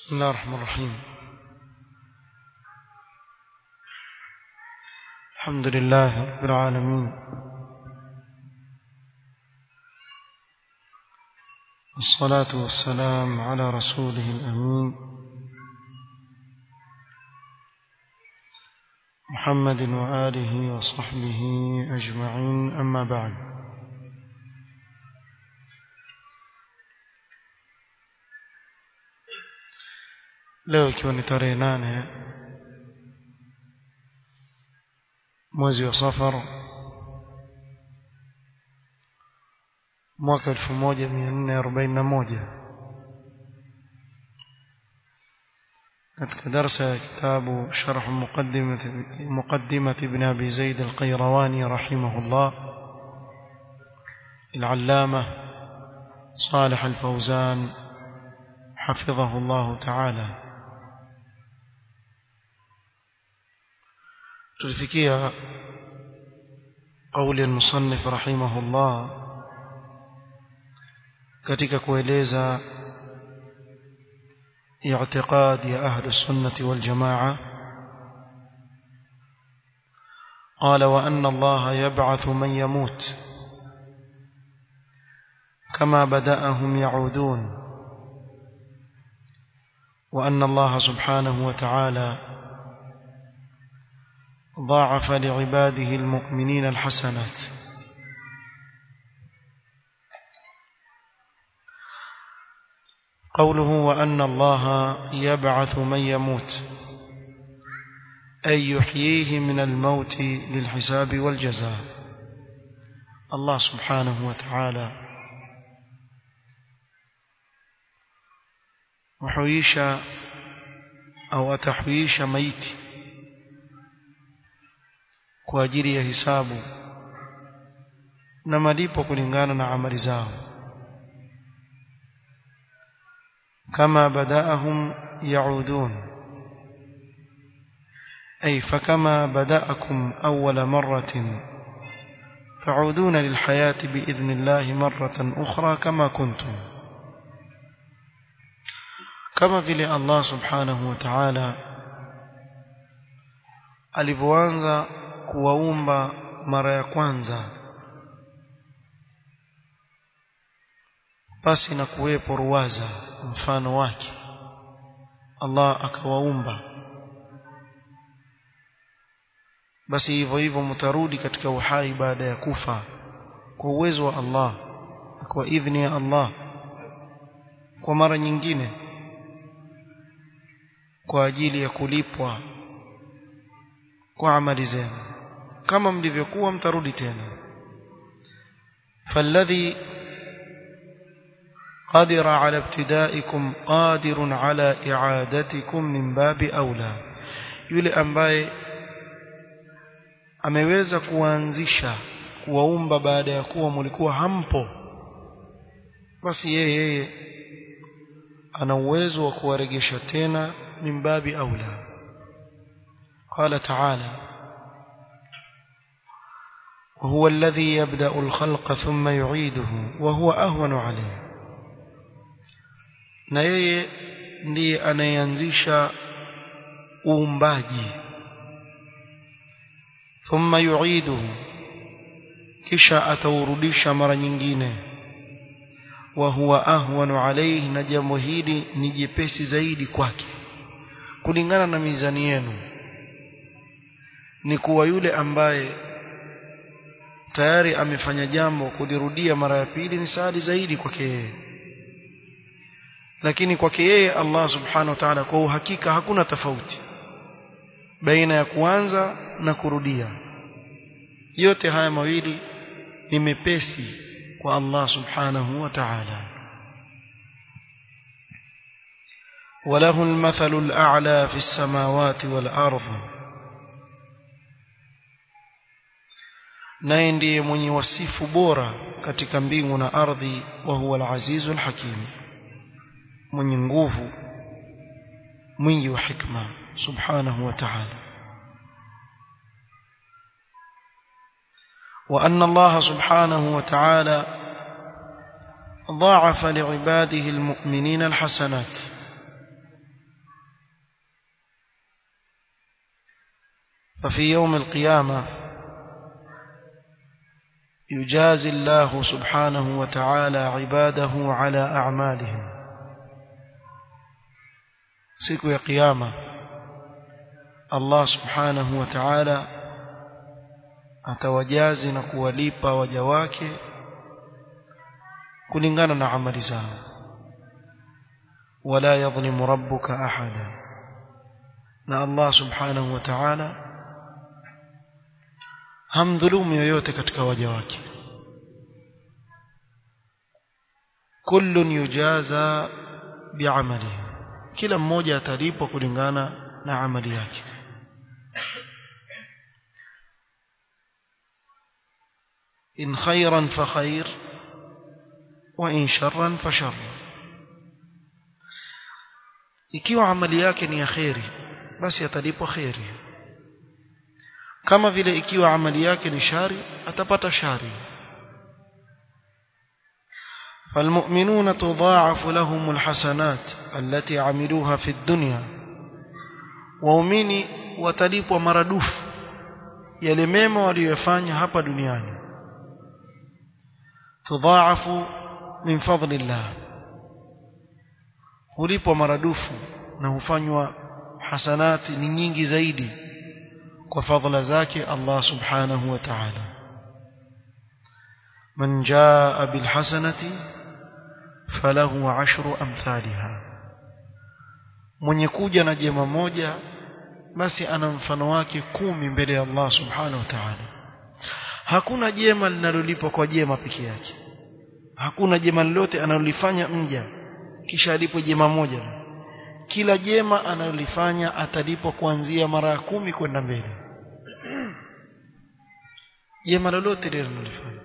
بسم الله الرحمن الرحيم الحمد لله رب العالمين والصلاة والسلام على رسوله الأمين محمد وآله وصحبه أجمعين أما بعد leo ikiwa ni tarehe nane mwezi wa safar mwaka elfu moja mia nne arobaini na moja katika darsa ya kitabu sharh muqaddimati ibn abi zaid alqayrawani rahimahullah العلامة صالح الفوزان حفظه الله تعالى tulifikia قول المصنف رحمه الله katika kueleza اعتقاد يا أهل السنة والجماعة قال وأن الله يبعث من يموت كما بدأهم يعودون وأن الله سبحانه وتعالى ضاعف لعباده المؤمنين الحسنات قوله وأن الله يبعث من يموت أي يحييه من الموت للحساب والجزاء الله سبحانه وتعالى وحييش أو أتحييش ميتي kwa ajili ya hisabu na malipo kulingana na amali zao kama badaahum yaudun ay fakama badaakum awwala marratin تعودون للحياة بإذن الله مرة أخرى كما كنتم كما في الله سبحانه وتعالى alivyoanza kuwaumba mara ya kwanza basi na kuwepo ruwaza mfano wake Allah akawaumba basi hivyo hivyo mtarudi katika uhai baada ya kufa kwa uwezo wa Allah kwa idhni ya Allah kwa mara nyingine kwa ajili ya kulipwa kwa amali zenu kama mlivyokuwa mtarudi tena فالذي قادر على ابتدائكم قادر على إعادتكم من باب أولى yule ambaye ameweza kuanzisha kuwaumba baada ya kuwa mlikuwa hampo basi yeye yeye ana uwezo wa kuwaregesha tena min babi aula qala ta'ala وهو الذي يبدأ الخلق ثم يعيده وهو أهون عليه na yeye ndiye anayeanzisha uumbaji thumma yuiduhu kisha ataurudisha mara nyingine wa huwa ahwanu alayhi na jambo hili ni jepesi zaidi kwake kulingana na mizani yenu ni kuwa yule ambaye tayari amefanya jambo kulirudia mara ya pili ni saadi zaidi kwake yeye lakini kwake yeye Allah subhanahu wa ta'ala kwa uhakika hakuna tofauti baina ya kuanza na kurudia yote haya mawili ni mepesi kwa Allah subhanahu wa ta'ala وله المثل الأعلى في السماوات والأرض naye ndiye mwenye wasifu bora katika mbingu na ardhi wa huwa al-azizul hakim mwenye nguvu mwingi wa hikma subhanahu wa ta'ala وأن الله سبحانه وتعالى ضاعف لعباده المؤمنين الحسنات ففي يوم القيامة يجازي الله سبحانه وتعالى عباده على أعمالهم siku ya kiyama Allah subhanahu wa ta'ala atawajazi na kuwalipa waja wake kulingana na amali zao wala yadhlimu rabbuka ahada na Allah subhanahu wa ta'ala hamdhulumu yoyote katika waja wake kullun yujaza bi'amalihi kila mmoja atalipwa kulingana na amali yake in khairan fa khair wa in sharran fa shar ikiwa amali yake ni ya khairi basi atalipwa khairi kama vile ikiwa amali yake ni shari atapata shari فالمؤمنون تضاعف لهم الحسنات التي عملوها في الدنيا waumini watalipwa maradufu yale mema waliyofanya hapa duniani tudhaafu min fadlillah hulipwa maradufu na hufanywa hasanati ni nyingi zaidi kwa fadhila zake Allah subhanahu wa ta'ala man jaa bil hasanati falahu ashru amthaliha mwenye kuja na jema moja basi ana mfano wake kumi mbele ya Allah subhanahu wa ta'ala hakuna jema linalolipwa kwa jema peke yake hakuna jema lolote analolifanya mja kisha alipo jema moja kila jema analolifanya atalipwa kuanzia mara ya kumi kwenda mbele jema lolote lile analolifanya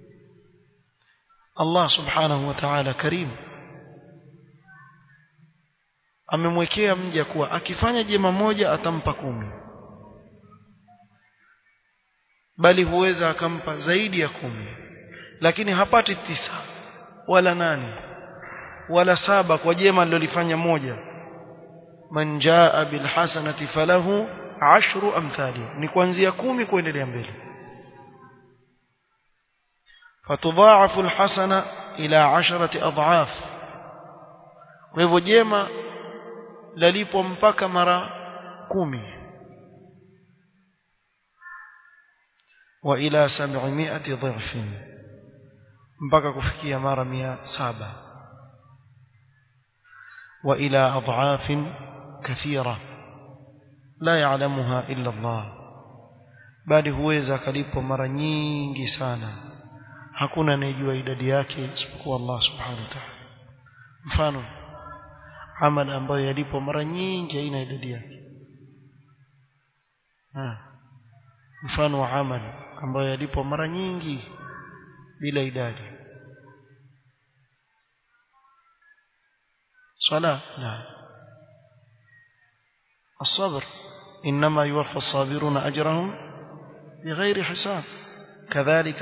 Allah subhanahu wa ta'ala karim amemwekea mja kuwa akifanya jema moja atampa kumi bali huweza akampa zaidi ya kumi lakini hapati tisa wala nane wala saba kwa jema alilofanya moja man jaa bil hasanati falahu ashru amthali ni kuanzia kumi kuendelea mbele fatudhaafu alhasana ila asharati adhaaf kwa hivyo jema lalipwa mpaka mara kumi wa ila 700 dhifin mpaka kufikia mara mia saba wa ila adhaafin kathira la ya'lamuha illa Allah bali huweza kalipwa mara nyingi sana hakuna anayejua idadi yake isipokuwa Allah subhanahu wa ta'ala mfano amal ambayo yalipo mara nyingi haina idadi yake mfano wa amal ambayo yalipo mara nyingi bila idadi صلاة لا الصبر إنما يوفى الصابرون أجرهم بغير حساب كذلك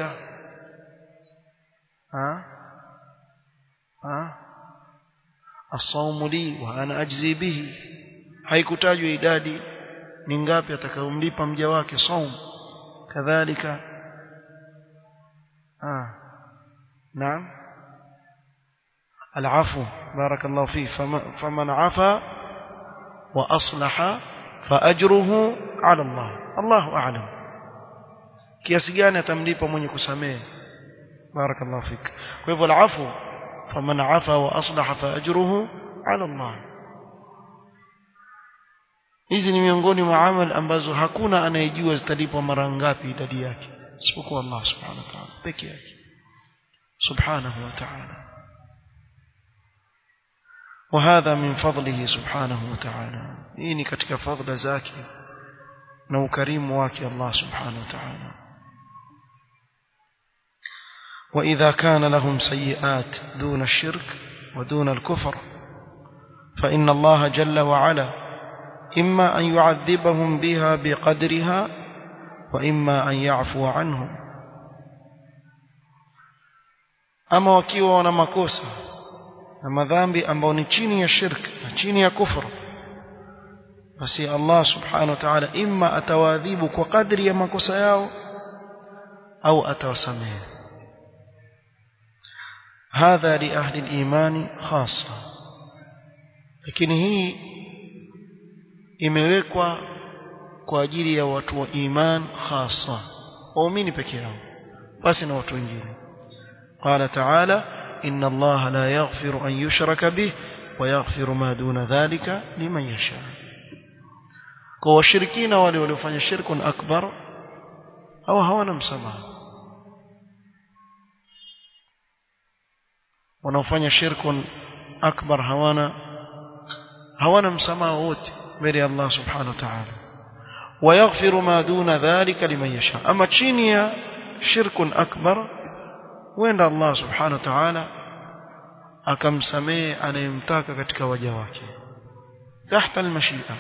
ها ها الصوم لي وأنا أجزي به haikutajwa idadi ni ngapi atakayomlipa mja wake saum kadhalika ah naam العفو بارك الله فيه فمن عفا وأصلح فأجره على الله الله أعلم kiasi gani atamlipa mwenye kusamehe barakallahu fik kwa hivyo alafu faman afa wa aslaha fa ajruhu ala Allah hizi ni miongoni mwa amal ambazo hakuna anayejua zitalipwa mara ngapi idadi yake isipokuwa Allah subhanahu wa ta'ala peke yake subhanahu wa ta'ala وهذا من فضله سبحانه وتعالى إني كتك فضل زاكي نو كريم واكي الله سبحانه وتعالى وإذا كان لهم سيئات دون الشرك ودون الكفر فإن الله جل وعلا إما أن يعذبهم بها بقدرها وإما أن يعفو عنهم أما وكيوا ونمكوسا na madhambi ambayo ni chini ya shirk na chini ya kufru basi Allah subhanahu wa ta'ala imma atawaadhibu kwa kadri ya makosa yao au atawasamehe hadha li ahli al-imani khassa lakini hii imewekwa kwa ajili ya watu wa iman khassa waumini peke yao basi na watu wengine qala ta'ala inna allaha la yaghfiru an yushraka bih wa yaghfiru ma duna dhalika liman yasha kwa washirikina wale waliofanya shirkun akbar au hawana msamaha wanaofanya shirkun akbar hawana hawana msamaha wote mbele ya Allah subhanahu wa ta'ala ويغفر ما دون ذلك لمن يشاء أما chini ya shirkun akbar wenda Allah subhanahu wa ta'ala akamsamehe anayemtaka katika waja wake tahta almashia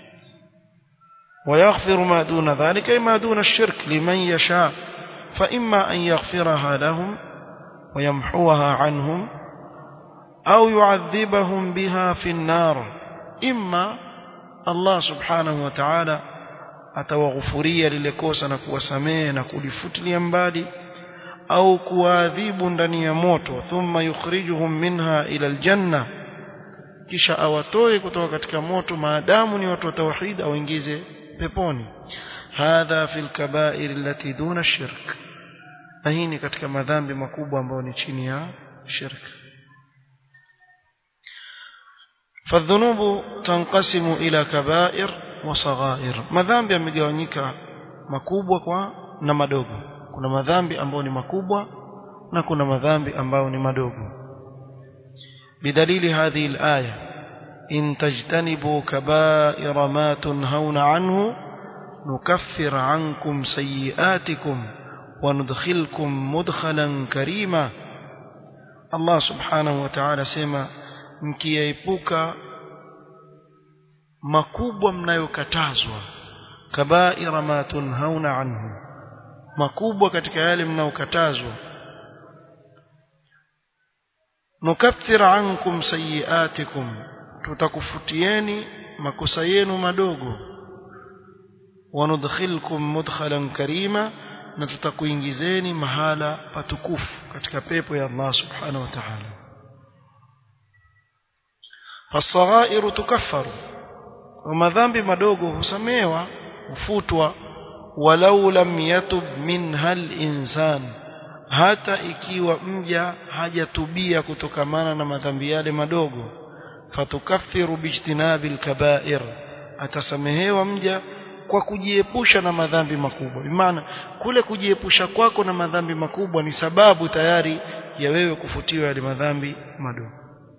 ويغفر ما دون ذلك ما دون الشرك لمن يشاء فإما أن يغفرها لهم ويمحوها عنهم أو يعذبهم بها في النار إما الله سبحانه وتعالى atawaghufuria lile kosa na kuwasamehe na kulifutilia mbali au kuwaadhibu ndani ya moto thumma yukhrijuhum minha ila aljanna kisha awatoe kutoka katika moto maadamu ni watu wa tauhid auingize peponi hadha fil kaba'ir allati duna shirk na hii ni katika madhambi makubwa ambayo ni chini ya shirk فالذنوب تنقسم إلى كبائر وصغائر madhambi yamegawanyika makubwa kwa na madogo kuna madhambi ambayo ni makubwa na kuna madhambi ambayo ni madogo بدليل هذه الآية إن تجتنبوا كبائر ما تنهون عنه نكفر عنكم سيئاتكم وندخلكم مدخلا كريما الله سبحانه وتعالى سيما mkiyaepuka makubwa mnayokatazwa kabaira ma tunhauna anhu makubwa katika yale mnayokatazwa nukaffir ankum sayiatikum tutakufutieni makosa yenu madogo wanudkhilkum mudkhalan karima na tutakuingizeni mahala patukufu katika pepo ya Allah subhanahu wa ta'ala فالصغائر تكفر ومذنب madogo husamewa hufutwa walau lam yatub minha al-insan hata ikiwa mja hajatubia kutokamana na madhambi yale madogo fatukaffiru bijtinabi al-kaba'ir atasamehewa mja kwa kujiepusha na madhambi makubwa maana kule kujiepusha kwako na madhambi makubwa ni sababu tayari ya wewe kufutiwa yale madhambi madogo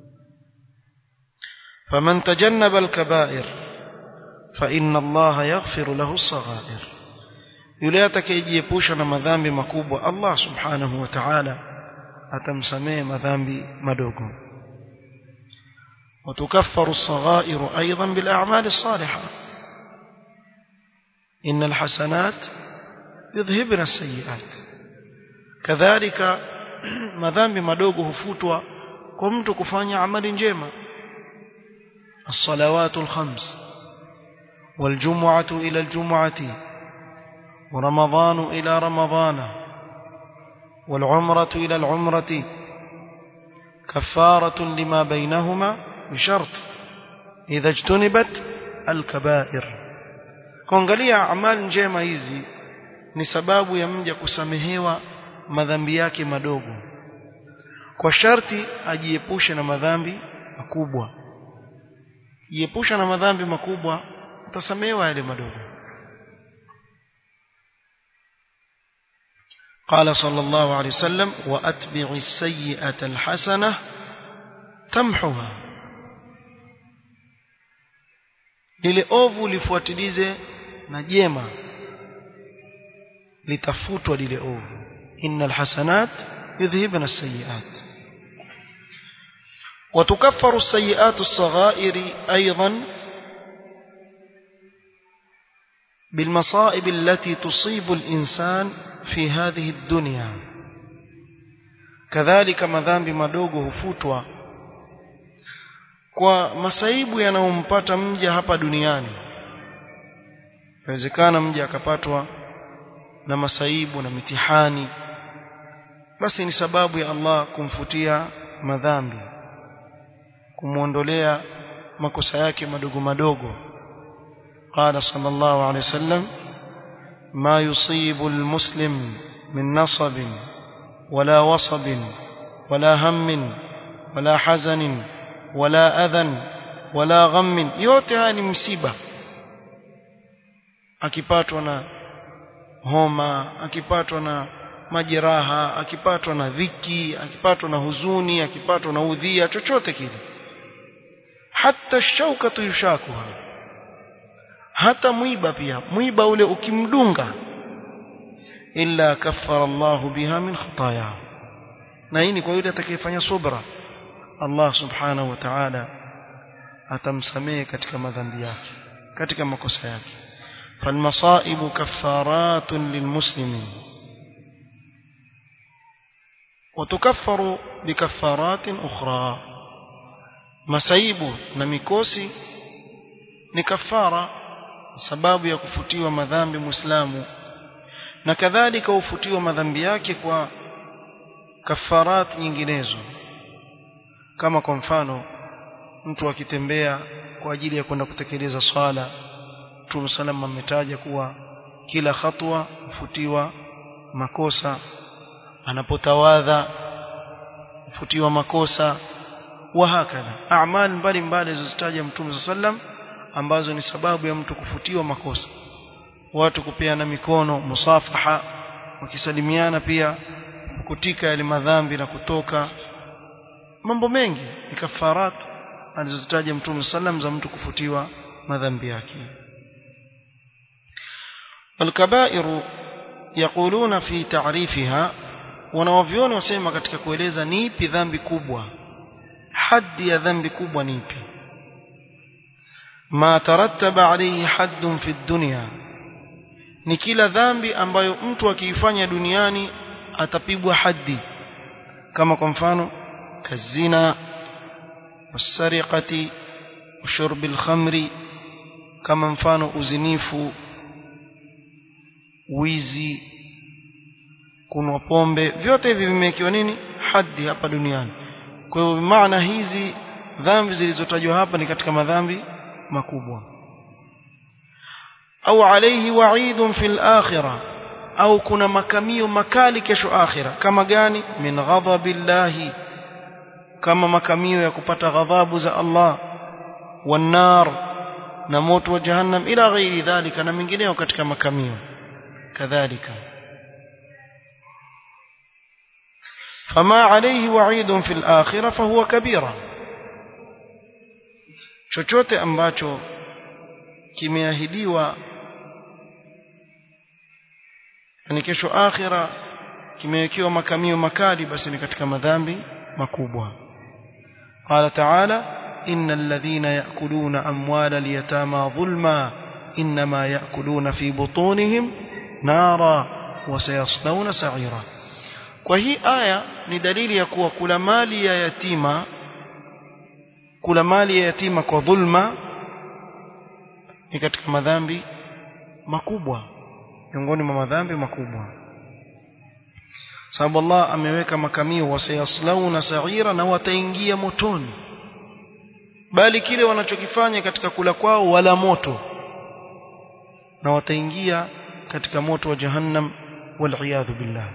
فمن تجنب الكبائر فإن الله يغفر له الصغائر yule atakayejiepusha na madhambi makubwa Allah subhanahu wa ta'ala atamsamehe madhambi madogo وتكفر الصغائر أيضا بالأعمال الصالحة إن الحسنات يذهبن السيئات كذلك madhambi madogo hufutwa kwa mtu kufanya amali njema الصلوات الخمس والجمعة إلى الجمعة ورمضان إلى رمضان والعمرة إلى العمرة كفارة لما بينهما بشرط إذا اجتنبت الكبائر kuangalia amali njema hizi ni sababu ya mja kusamehewa madhambi yake madogo kwa sharti ajiepushe na madhambi makubwa jiepusha na madhambi makubwa utasamehewa yale madogo قال صلى الله عليه وسلم وأتبع السيئة الحسنة تمحها lile ovu lifuatilize na jema litafutwa lile ovu innal hasanat yudhhibna as-sayyi'at وتكفر السيئات الصغائر أيضا بالمصائب التي تصيب الإنسان في هذه الدنيا كذلك madhambi madogo hufutwa kwa masaibu yanayompata mja hapa duniani inawezekana mja akapatwa na masaibu na mitihani basi ni sababu ya Allah kumfutia madhambi kumuondolea makosa yake madogo madogo قال صلى الله عليه وسلم ما يصيب المسلم من نصب ولا وصب ولا هم ولا حزن ولا أذى ولا غم yote haya ni msiba akipatwa na homa akipatwa na majeraha akipatwa na dhiki akipatwa na huzuni akipatwa na udhia chochote kile hata shaukatu yushakuha hata mwiba pia mwiba ule ukimdunga illa kaffara Allah biha min khataaya na hii ni kwa yule atakayefanya subra Allah subhanahu wa ta'ala atamsamehe katika madhambi yake katika makosa yake فالمصائب كفارات للمسلمين وتكفر بكفارات أخرى مسايب نمكوسي ni kafara sababu ya kufutiwa madhambi muislamu na kadhalika ufutiwa madhambi yake kwa kafarat nyinginezo kama kwa mfano mtu akitembea kwa ajili ya kwenda kutekeleza swala Mtume sallam ametaja kuwa kila hatua hufutiwa makosa anapotawadha hufutiwa makosa wa hakadha a'mal mbalimbali zilizotaja Mtume sallam ambazo ni sababu ya mtu kufutiwa makosa watu kupeana mikono musafaha wakisalimiana pia kutika yale madhambi na kutoka mambo mengi ni kafarat alizozitaja Mtume sallam za mtu kufutiwa madhambi yake الكبائر يقولون في تعريفها wanawavyoni wasema katika kueleza ni ipi dhambi kubwa haddi ya dhambi kubwa ni ipi ma tarattaba alayhi haddun fi dunya ni kila dhambi ambayo mtu akiifanya duniani atapigwa haddi kama kwa mfano kazina wasariqati ushurbil khamri kama mfano uzinifu wizi kunwa pombe vyote hivi vimewekewa nini haddi hapa duniani kwa hiyo maana hizi dhambi zilizotajwa hapa ni katika madhambi makubwa au alayhi wa'idun fil akhirah au kuna makamio makali kesho akhira kama gani min ghadabillahi kama makamio ya kupata ghadhabu za Allah wan nar na moto wa jahannam ila ghairi dhalika na mengineo katika makamio kadhalika فما عليه وعيد في الآخرة فهو كبيرة chochote ambacho kimeahidiwa ni kesho akhira kimewekewa makamio makali basi ni katika madhambi makubwa qala ta'ala innal ladhina ya'kuluna amwala al-yatama dhulma inma ya'kuluna fi butunihim nara wa sayaslawna sa'ira kwa hii aya ni dalili ya kuwa kula mali ya yatima kula mali ya yatima kwa dhulma ni katika madhambi makubwa miongoni mwa madhambi makubwa sababu Allah ameweka makamio wasayaslauna sa'ira na wataingia motoni bali kile wanachokifanya katika kula kwao wala moto na wataingia katika moto wa jahannam wal billah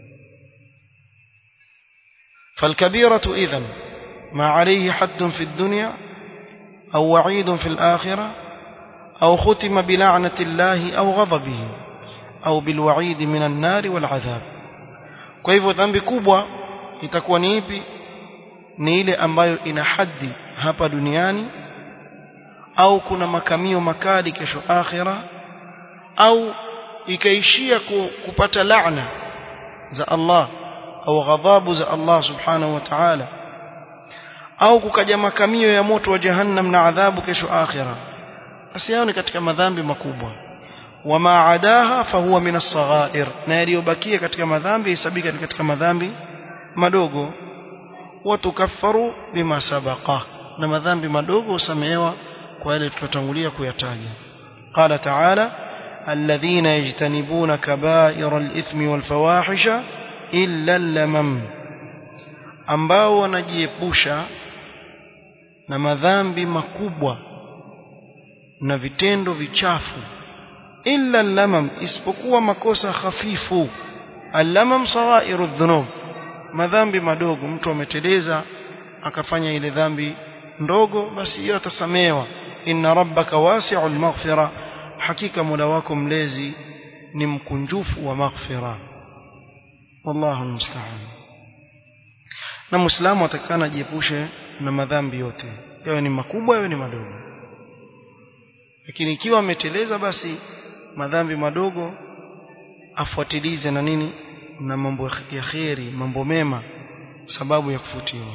فالكبيرة إذن ما عليه حد في الدنيا أو وعيد في الآخرة أو ختم بلعنة الله أو غضبه أو بالوعيد من النار والعذاب kwa hivyo dhambi kubwa itakuwa ni ipi ni ile ambayo ina haddi hapa duniani au kuna makamio makali kesho akhira au ikaishia kupata laana za Allah au ghadhabu za Allah subhanahu wa ta'ala au kukaja makamio ya moto wa jahannam na adhabu kesho akhira basi hao ni katika madhambi makubwa wama adaha fahuwa min as-saghair na yaliyobakia katika madhambi hesabika katika madhambi madogo watukaffaru bima sabaqa na madhambi madogo usamehewa kwa yale tulotangulia kuyataja qala ta'ala الذين يجتنبون كبائر الإثم والفواحش إلا اللمم ambao wanajiepusha na madhambi makubwa na vitendo vichafu illa lamam isipokuwa makosa hafifu allamam saghairu dhunub madhambi madogo mtu ameteleza akafanya ile dhambi ndogo basi hiyo atasamewa inna rabbaka wasi'ul maghfira hakika mola wako mlezi ni mkunjufu wa maghfira wallahu musta'an na muislamu atakana jiepushe na madhambi yote yawe ni makubwa yawe ni madogo lakini ikiwa ameteleza basi madhambi madogo afuatilize na nini na mambo ya kheri mambo mema sababu ya kufutiwa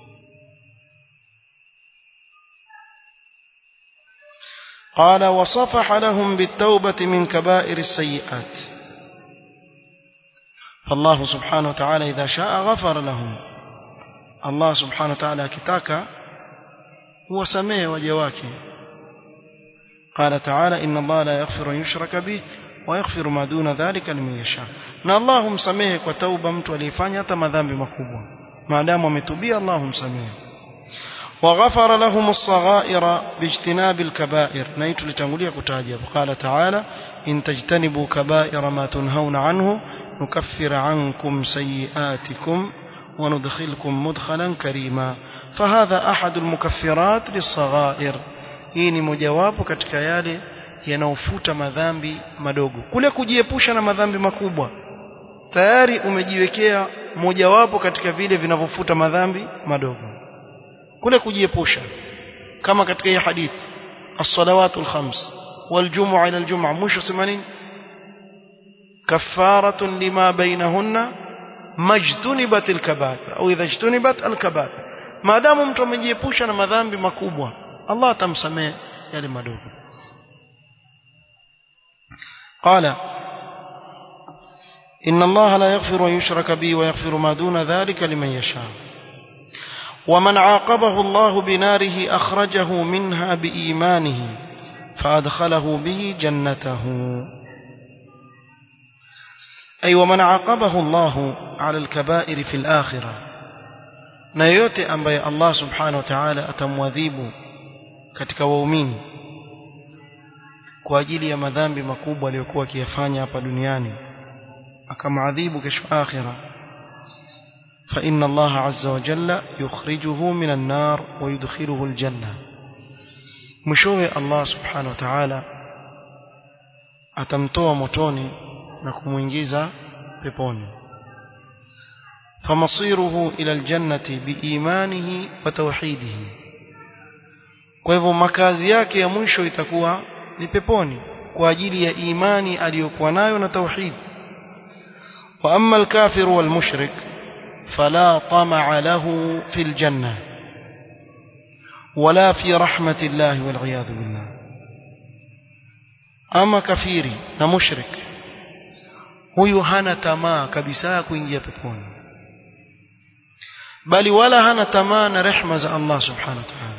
قال وصفح لهم بالتوبة من كبائر السيئات فالله سبحانه وتعالى إذا شاء غفر لهم الله سبحانه وتعالى كتاك هو سميه وجواك قال تعالى إن الله لا يغفر أن يشرك به ويغفر ما دون ذلك لمن يشاء na Allah humsamehe kwa tauba mtu aliyefanya hata madhambi makubwa maadamu ametubia Allah humsamehe وغفر لهم الصغائر باجتناب الكبائر نيت لتنقلية كتاجة قال تعالى إن تجتنبوا كبائر ما تنهون عنه نكفر عنكم سيئاتكم وندخلكم مدخلا كريما فهذا أحد المكفرات للصغائر hii ni mojawapo katika yale yanaofuta madhambi madogo kule kujiepusha na madhambi makubwa tayari umejiwekea mojawapo katika vile vinavyofuta madhambi madogo kule kujiepusha kama katika hii hadithi as-salawatu al-khams wal-jum'a ila al-jum'a mwisho sema nini kafaratun lima bainahunna majtunibat al-kaba'ir au idha ijtunibat al-kaba'ir maadamu mtu amejiepusha na madhambi makubwa Allah atamsamehe yale madogo قال إن الله لا يغفر أن يشرك به ويغفر ما دون ذلك لمن يشاء ومن عاقبه الله بناره أخرجه منها بإيمانه فأدخله به جنته أي ومن عاقبه الله على الكبائر في الآخرة نيوتي أنبي الله سبحانه وتعالى أتموذيب katika waumini kwa ajili ya madhambi makubwa aliyokuwa akiyafanya hapa duniani akamadhibu kesho akhira فإن الله عز وجل يخرجه من النار ويدخله الجنة مشوه الله سبحانه وتعالى atamtoa motoni na kumuingiza peponi فمصيره إلى الجنة بإيمانه وتوحيده kwa hivyo makazi yake ya mwisho itakuwa ni peponi kwa ajili ya imani aliyokuwa nayo na tauhid wa amma al-kafir wal mushrik fala tama'a lahu fil janna wala fi rahmatillah wal iyad billah ama kafiri na mushrik huyu hana tamaa kabisa ya kuingia peponi bali wala hana tamaa na rehma za Allah subhanahu wa ta'ala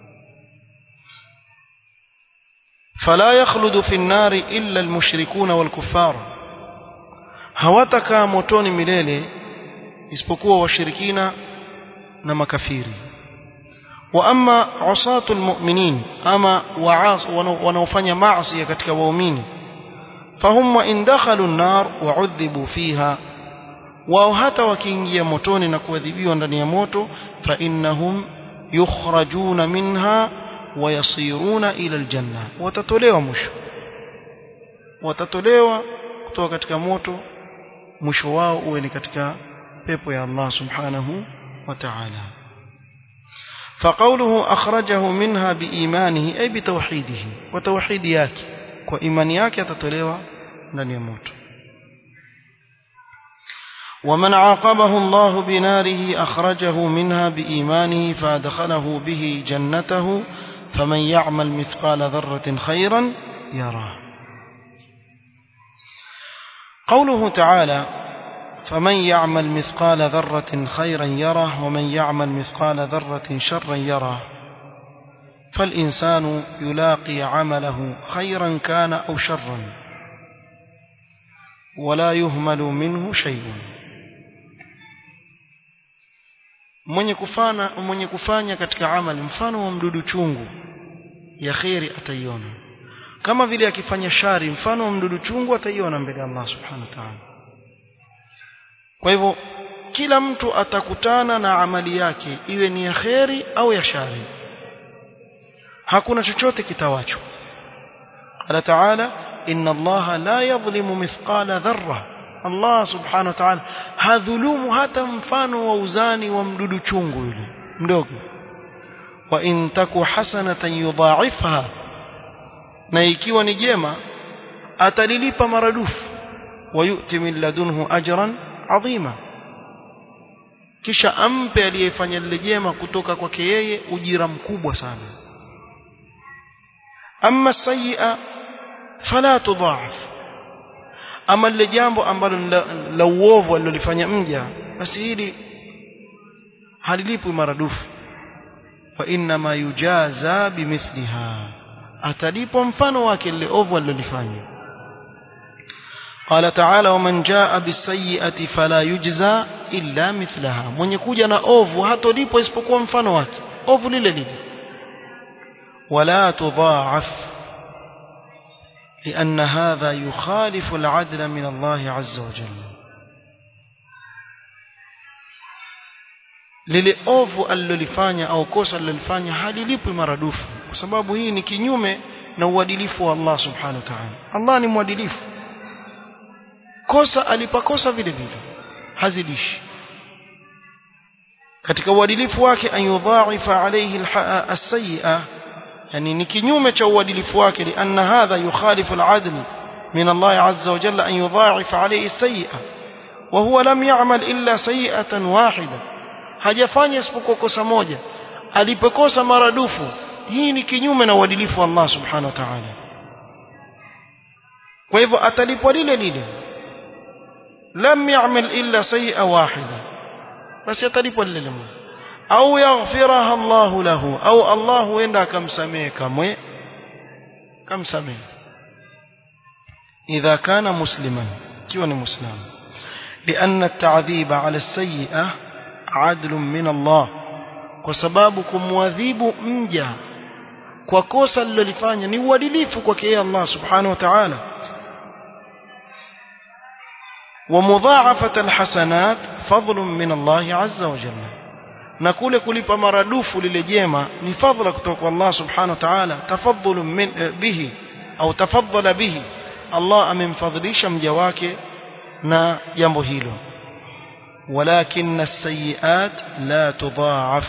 فلا يخلد في النار إلا المشركون والكفار hawatakaa motoni milele isipokuwa washirikina na makafiri wa amma usatu almu'minin ama waas wanaofanya maasi katika waumini fahum wa in dakhalu an-nar wa udhibu fiha wao hata wakiingia motoni na kuadhibiwa ndani ya moto fa innahum yukhrajuna minha wayasiruna ila aljanna watatolewa mwisho watatolewa kutoka katika moto mwisho wao uwe ni katika pepo ya Allah subhanahu wa ta'ala فقوله أخرجه منها بإيمانه أي بتوحيده وتوحيد yake kwa imani yake atatolewa ndani ya moto ومن عاقبه الله بناره أخرجه منها بإيمانه فأدخله به جنته فمن يعمل مثقال ذرة خيرا يراه قوله تعالى فمن يعمل مثقال ذرة خيرا يره ومن يعمل مثقال ذرة شرا يره فالإنسان يلاقي عمله خيرا كان أو شرا ولا يهمل منه شيء mwenye kufanya mwenye kufanya katika amali mfano wa mdudu chungu ya khairi ataiona kama vile akifanya shari mfano wa mdudu chungu ataiona mbele ya Allah subhanahu wa ta'ala kwa hivyo kila mtu atakutana na amali yake iwe ni ya khairi au ya shari hakuna chochote kitawachwa qala ta'ala inna allaha la yadhlimu mithqala dharra Allah subhanahu wa ta'ala hadhulumu hata mfano wa uzani wa mdudu chungu yule mdogo wa in taku hasanatan yudha'ifha na ikiwa ni jema atalilipa maradufu wa yu'ti min ladunhu ajran 'azima kisha ampe aliyefanya lile jema kutoka kwake yeye ujira mkubwa sana amma sayyi'a fala tudha'af ama lile jambo ambalo la, la uovu alilofanya mja basi hili halilipwi maradufu fa inna ma yujaza bimithliha atalipwa mfano wake lile ovu alilofanya قال تعالى ومن جاء بالسيئة فلا يجزى إلا مثلها من يكوجا na ovu hatolipwa isipokuwa mfano wake ovu lile lile ولا تضاعف لأن هذا يخالف العدل من الله عز وجل lile ovu alilolifanya au kosa alilolifanya halilipwi maradufu kwa sababu hii ni kinyume na uadilifu wa Allah subhanahu wa ta'ala Allah ni mwadilifu kosa alipakosa vile vile hazidishi katika uadilifu wake an yudha'ifa alayhi as-sayyi'ah yani ni kinyume cha uadilifu wake lianna hadha yukhalifu al-'adl min Allah 'azza wa jalla an yudha'ifa alayhi as-sayyi'ah wa huwa lam ya'mal illa sayyi'atan wahida hajafanya isipokuwa kosa moja alipokosa maradufu hii ni kinyume na uadilifu wa Allah subhanahu wa ta'ala kwa hivyo atalipwa lile lile lam ya'mal illa sayyi'a wahida basi atalipwa lile lile au yaghfiraha Allah lahu au Allah huenda akamsamehe kamwe kamsamehe idha kana musliman kiwa ni muislamu لأن التعذيب على السيئة عدل من الله kwa sababu kumwadhibu mja kwa kosa alilofanya ni uadilifu kwake yeye Allah subhanahu wa ta'ala ومضاعفة الحسنات فضل من الله عز وجل na kule kulipa maradufu lile jema ni fadhila kutoka kwa Allah subhanahu wa ta'ala tafadhulu min bihi au tafaddala bihi Allah amemfadhilisha mja wake na jambo hilo ولكن السيئات لا تضاعف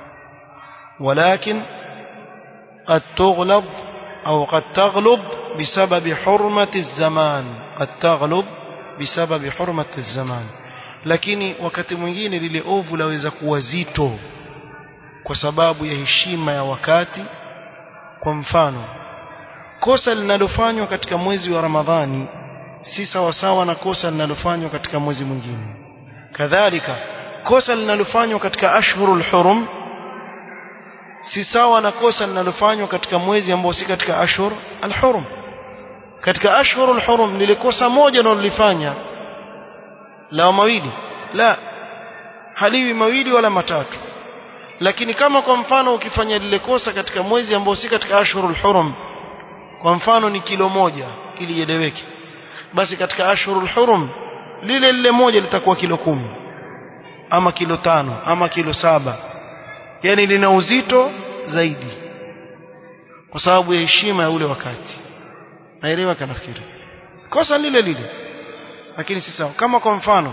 ولكن قد تغلب أو قد تغلب بسبب حرمة الزمان قد تغلب بسبب حرمة الزمان lakini wakati mwingine lile ovu laweza kuwa zito kwa sababu ya heshima ya wakati kwa mfano kosa linalofanywa katika mwezi wa Ramadhani si sawa sawa na kosa linalofanywa katika mwezi mwingine kadhalika kosa linalofanywa katika ashhurul hurum si sawa na kosa linalofanywa katika mwezi ambao si katika ashhur alhurum katika ashhurul hurum lile kosa moja nalolifanya la mawili la haliwi mawili wala matatu lakini kama kwa mfano ukifanya lile kosa katika mwezi ambao si katika ashhurul hurum kwa mfano ni kilo moja ili ieleweke basi katika ashhurul hurum lile lile moja litakuwa kilo kumi ama kilo tano ama kilo saba yani lina uzito zaidi kwa sababu ya heshima ya ule wakati naelewa kanafikiri kosa lile lile lakini si sawa kama kwa mfano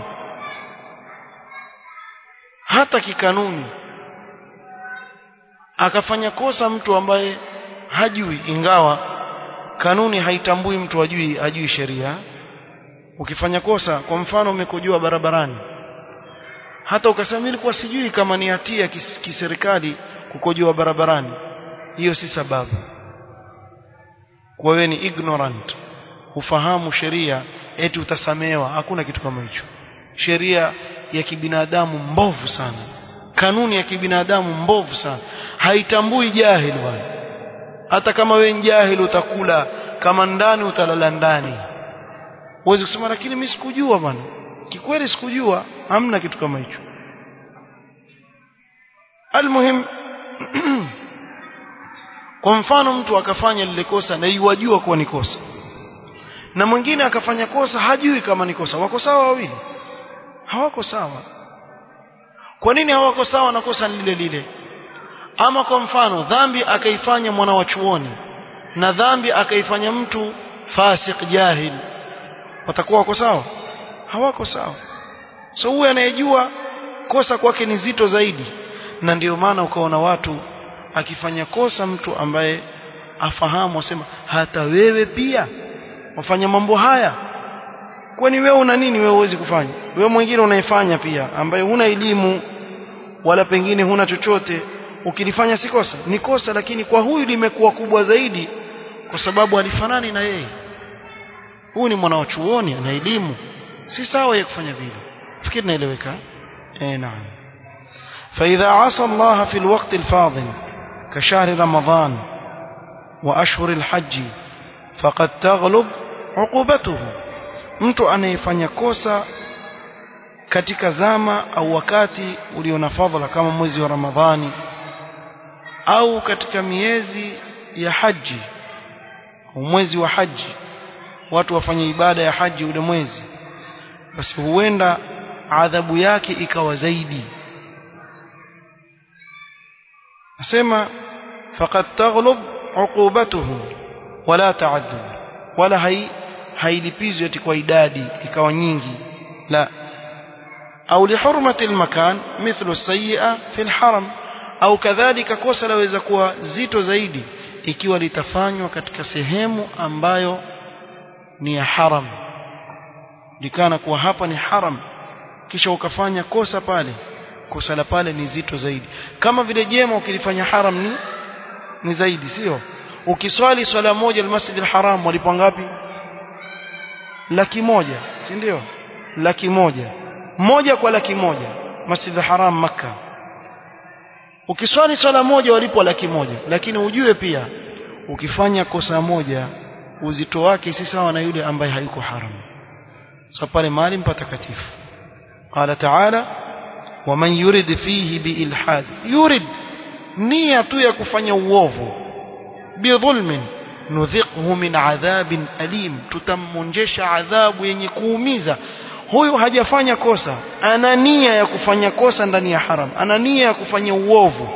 hata kikanuni akafanya kosa mtu ambaye hajui ingawa kanuni haitambui mtu ajui ajui sheria ukifanya kosa kwa mfano umekojua barabarani hata ukasema mimi nilikuwa sijui kama ni hatia kis, kiserikali kukojoa barabarani hiyo si sababu kwa wewe ni ignorant ufahamu sheria eti utasamehewa hakuna kitu kama hicho sheria ya kibinadamu mbovu sana kanuni ya kibinadamu mbovu sana haitambui jahili bwana hata kama wewe jahili utakula kama ndani utalala ndani huwezi kusema lakini mimi sikujua bwana kikweli sikujua hamna kitu kama hicho almuhim kwa mfano mtu akafanya lile kosa na yuwajua kuwa ni kosa na mwingine akafanya kosa hajui kama ni kosa wako sawa wawili hawako sawa kwa nini hawako sawa na kosa lile lile ama kwa mfano dhambi akaifanya mwana wa chuoni na dhambi akaifanya mtu fasik jahil watakuwa wako sawa hawako sawa so huyu anayejua kosa kwake ni zito zaidi na ndio maana ukaona watu akifanya kosa mtu ambaye afahamu asema hata wewe pia wafanya mambo haya kwani wewe una nini wewe huwezi kufanya wewe mwingine unaifanya pia ambaye huna elimu wala pengine huna chochote ukilifanya si kosa ni kosa lakini kwa huyu limekuwa kubwa zaidi kwa sababu alifanani na yeye huyu ni mwana wa chuoni ana elimu si sawa yeye kufanya vile fikiri naeleweka eh naam فإذا عصى الله في الوقت الفاضل كشهر رمضان وأشهر الحج فقد تغلب عقوبته mtu anayefanya kosa katika zama au wakati ulio na fadhila kama mwezi wa Ramadhani au katika miezi ya haji au mwezi wa haji watu wafanye ibada ya haji ule mwezi basi huenda adhabu yake ikawa zaidi nasema faqad taghlub uqubatuhu wala ta'addud wala hai hailipizwi ati kwa idadi ikawa nyingi la au lihurmati almakan mithlu sayyi'a fi alharam au kadhalika kosa laweza kuwa zito zaidi ikiwa litafanywa katika sehemu ambayo ni ya haram likana kuwa hapa ni haram kisha ukafanya kosa pale kosa la pale ni zito zaidi kama vile jema ukilifanya haram ni ni zaidi sio ukiswali swala moja almasjid alharam walipo ngapi laki moja si ndio laki moja moja kwa laki moja masjid alharam makka ukiswali swala moja walipo laki moja lakini ujue pia ukifanya kosa moja uzito wake si sawa na yule ambaye hayuko haram sasa pale mahali patakatifu qala ta'ala waman yurid fihi biilhad yurid nia tu ya kufanya uovu bidhulmin nudhiqhu min adhabin alim tutammonjesha adhabu yenye kuumiza huyu hajafanya kosa ana nia ya kufanya kosa ndani ya haram ana nia ya kufanya uovu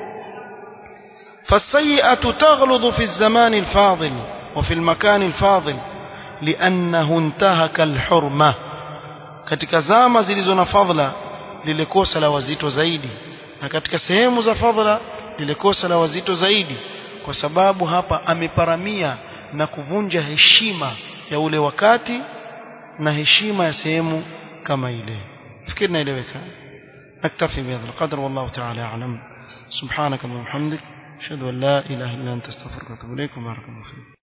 فالسيئة تغلظ في الزمان الفاضل وفي المكان الفاضل لأنه انتهك الحرمة katika zama zilizo na fadhila lile kosa la wazito zaidi na katika sehemu za fadhila lile kosa la wazito zaidi kwa sababu hapa ameparamia na kuvunja heshima ya ule wakati na heshima ya sehemu kama ile fikiri naeleweka naktafi bihadha alqadr wallahu ta'ala a'lam subhanaka wa bihamdik ashhadu an la ilaha illa anta astaghfiruka wa atubu ilayk wa barakallahu